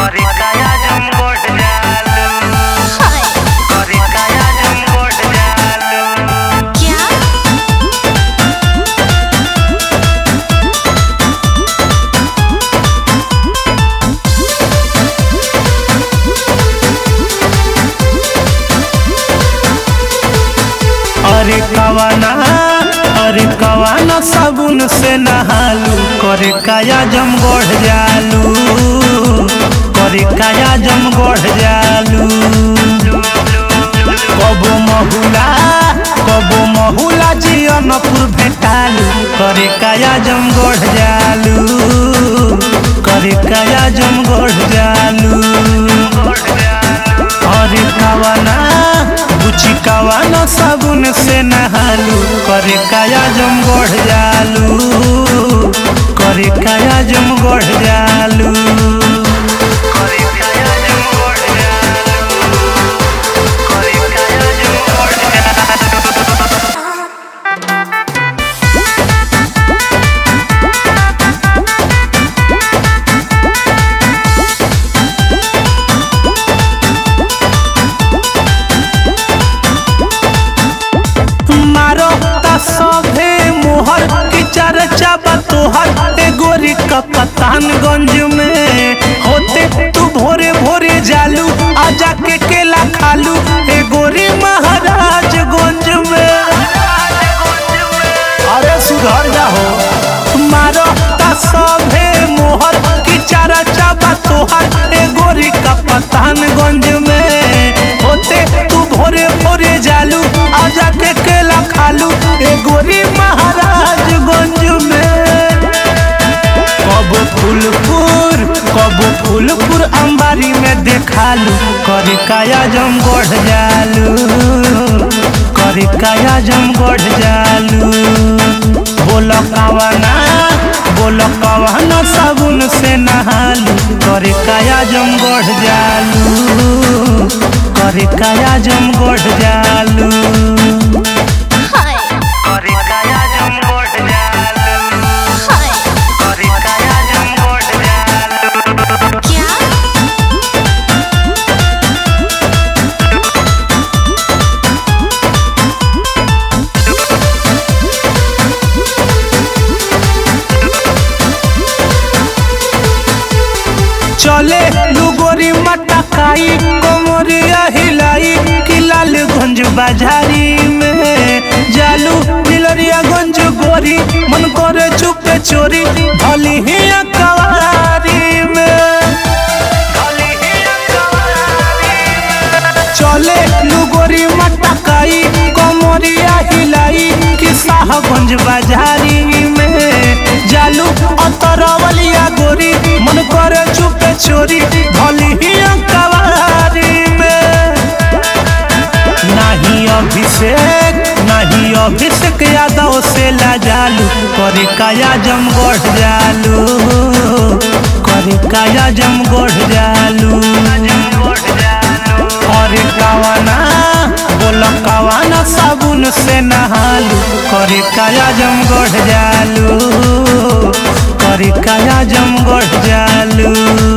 करे काया जम गोट जालू करे काया जम गोट जालू क्या अरे कवाना अरे कवाना साबुन से नहालू करे काया जम गोढ़ जालू करे काया जम गोढ़ जालू कबो महुला कबो महुला जियनपुर भेटालू करे काया जम गोढ़ जालू करे काया जम गोढ़ जालू अरे कवाना बुची कवाना साबुन से नहालू करे काया जम गोढ़ जालू करे काया जम गोढ़ जालू करे काया जम गोट जालू करे काया जम गोट जालू मारो ता सभे मोहर की चर्चा बा तोहर ए गोरी का पतानगंज में होते तू भोरे भोरे जालू आजा के केला खालू ए गोरी महाराजगंज में अरे सुधर जाहो मारो ता सभे मोहर की चर्चा बा तोहर ए गोरी का पतानगंज में होते तू भोरे भोरे जालू आजा के केला खालू ए गोरी महाराजगंज में कब फूलपुर कब फूलपुर अंबारी में देखालू करे काया जम गोढ़ जालू करे काया जम गोढ़ जालू बोल कवाना बोल कवाना साबुन से नहालू करे काया जम गोढ़ जालू करे काया जम गोढ़ जालू हाय करे काया जम गोट जालू हाय करे काया जम गोट जालू क्या चले लुगोरी मटकाई कोमरिया हिलाई कि लालगंज बाजारी में जालू नीलरिया गंज गोरी मन करे चुपे चोरी भली ही कवारी में चले लुगोरी मटकाई कोमरिया हिलाई कि साहगंज बाजारी में जालू अतरवलिया गोरी मन करे चुपे चोरी भली ही कवारी में नहीं अभिषेक नहीं अभिषेक यादव से लाजालू करे काया जम गोढ़ जालू करे काया जम गोढ़ जालू करे कवाना बोल कवाना साबुन से नहालू करे काया जम गोढ़ जालू करे काया जम गोढ़ जालू